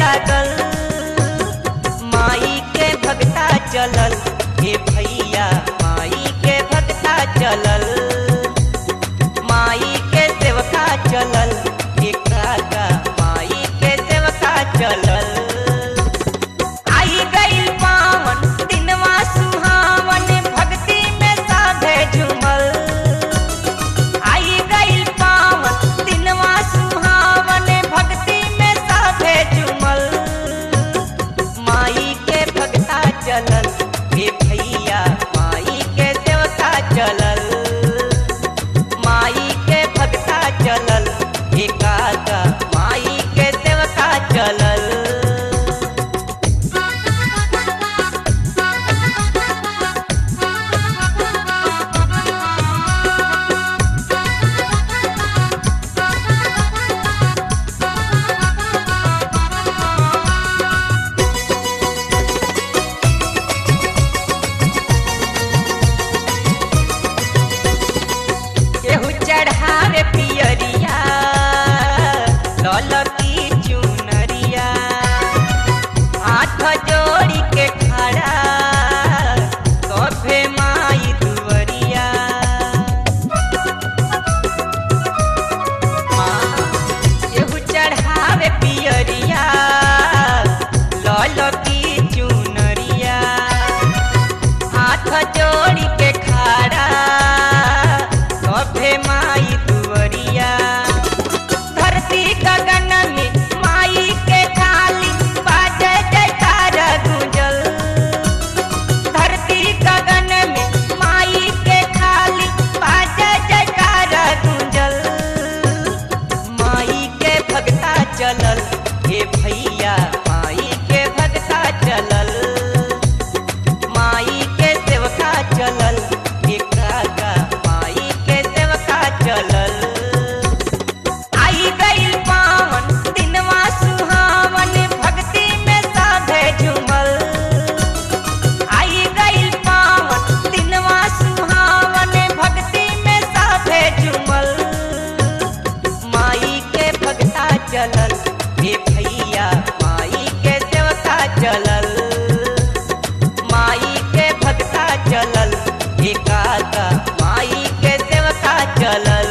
लागल माई के भगता चलल हे भैया माई के भगता चलल माई के सेवका चलल हे काका माई के सेवका चलल आई गई पावन दिनवा सुहावन भक्ति में साधे झूमल आई गई पावन दिनवा सुहावन भक्ति में साधे झूमल माई के भगता चलल हे भैया माई के देवता चलल माई के भगता चलल हे काका माई के देवता चलल केहू चढ़ावे पियरिया ललकी चुनरिया हाथ जोड़ी के खड़ा सभे माई दुवरिया केहू चढ़ावे पियरिया ललकी चुनरिया हाथ जोड़ी के खड़ा सभे माई दुवरिया धरती गगन में माई के थाली बाजे जयकार गुंजल धरती गगन में माई के थाली बाजे जयकार गुंजल माई के भगता चलल हे भैया माई के भगता चलल माई के सेवका चलल हे काका माई के सेवका चलल आई गई पावन दिनवा सुहावन भक्ति में साधे झूमल आई गई पावन दिनवा सुहावन भक्ति में साधे झूमल माई के भगता चलल हे भैया माई के सेवका चलल माई के भगता चलल हे काका माई के सेवका चलल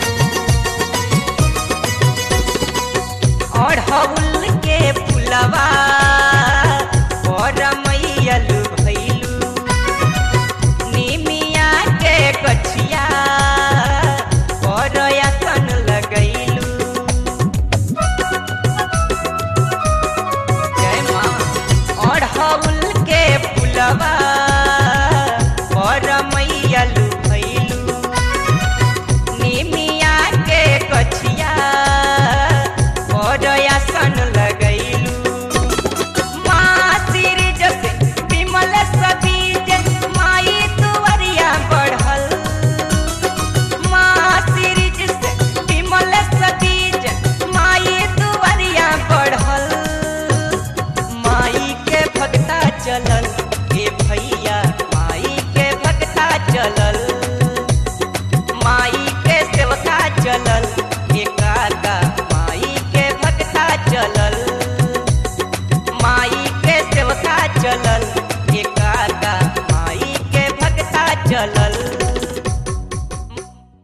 अढ़उल के फुलवा